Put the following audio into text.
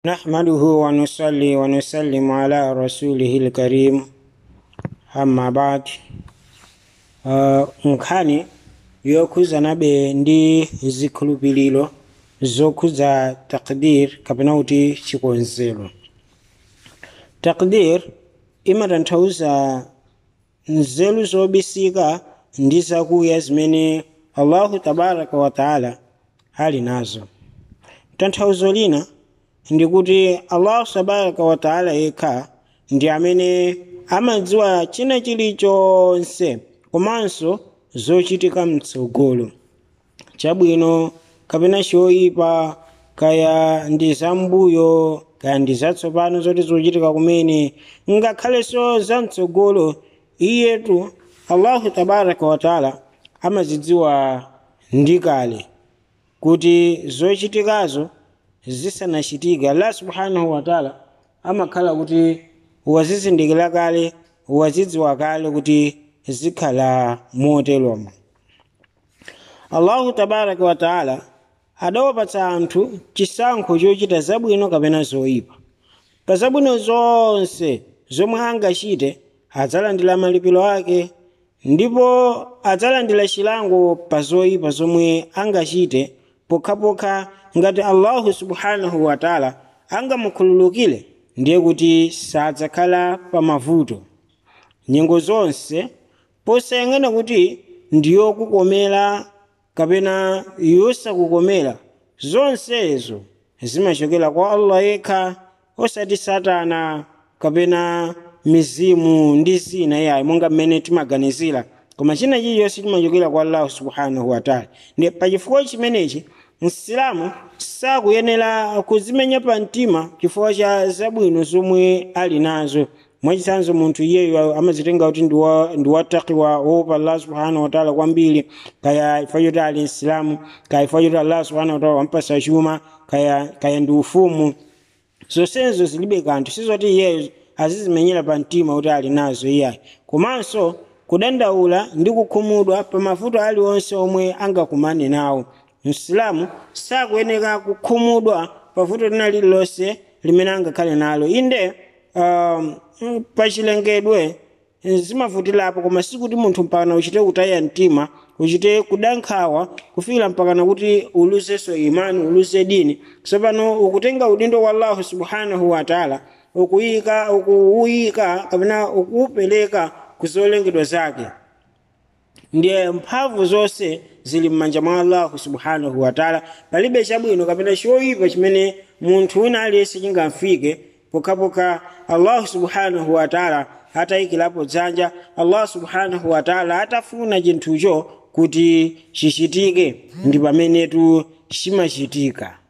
نحمده ونصلي ونسلم على رسوله الكريم amma bad uh, nkhani yokhuzanabe ndi zikhulupiriro zokhuza takdir kapena kuti chikonzero takdir imatanthauza nzeru zobisika ndi zakuya zimene allahu tabaraka wataala ali nazo tanthauzo lina ndikuti allahu tabaraka wataala yekha ndi amene amadziwa china chilichonse komanso zochitika mtsogolo chabwino kapena choyipa kaya ndi zambuyo kaya ndi zatsopano zoti zochitika kumene ngakhalenso zamtsogolo iyetu allahu tabaraka wataala amazidziwa ndi kale kuti zochitikazo zisanachitike allah subhanahu wataala amakhala kuti wazizindikira kale wazidziwa kale kuti zikhala moteromo allahu tabaraka wataala adawapatsa anthu chisankho chochita zabwino kapena zoyipa pa zabwino zonse zomwe angachite adzalandira malipiro ake ndipo adzalandira chilango pa zoyipa zomwe angachite pokhapokha ngati allahu subhanahu wataala angamukhululukire ndiye kuti sadzakhala pa mavuto nyengo zonse posayang'ana kuti ndiyokukomera kapena yosakukomera zonsezo zimachokera kwa allah yekha osati satana kapena mizimu ndi zina yayi monga mmene timaganizira koma china chilichonse chimachokera kwa allahu subhanahu wataala ndi pachifukwa chimenechi msilamu sakuyenera kuzimenya pa mtima chifukwa cha zabwino zomwe ali nazo mwachitsanzo munthu iyeyo amazitenga kuti ndi watakiwa woopa allah subhanahu wataala kwambiri kaya chifukwa choti ali msilamu kaya chifukwa choti allah subhanahu wataala wampasa chuma kaya, kaya ndi ufumu zonsezo zilibe kanthu sizoti iyeyo azizimenyera pa mtima kuti ali nazo iyayi komanso kudandaula ndi kukhumudwa pa mavuto aliwonse omwe angakumane nawo msilamu sakuyenera kukhumudwa pavuto lina lililonse limene angakhale nalo inde um, pachilengedwe zimavutirapo koma sikuti munthu mpakana uchite kutaya mtima uchite kudankhawa kufikira mpakana kuti uluzenso imani uluze dini tsopano ukutenga udindo wa allahu subhanahu wataala ukuyika ukuuyika kapena ukuupereka kuzolengedwa zake ndiye mphamvu zonse zili m'manja mwa allahu subhanahu wataala palibe chabwino kapena choyipa chimene munthu wina aliyense chingamfike pokhapokha allahu subhanahu wataala atayikirapo dzanja allah subhanahu wataala atafuna chinthucho kuti chichitike ndi pamenetu chimachitika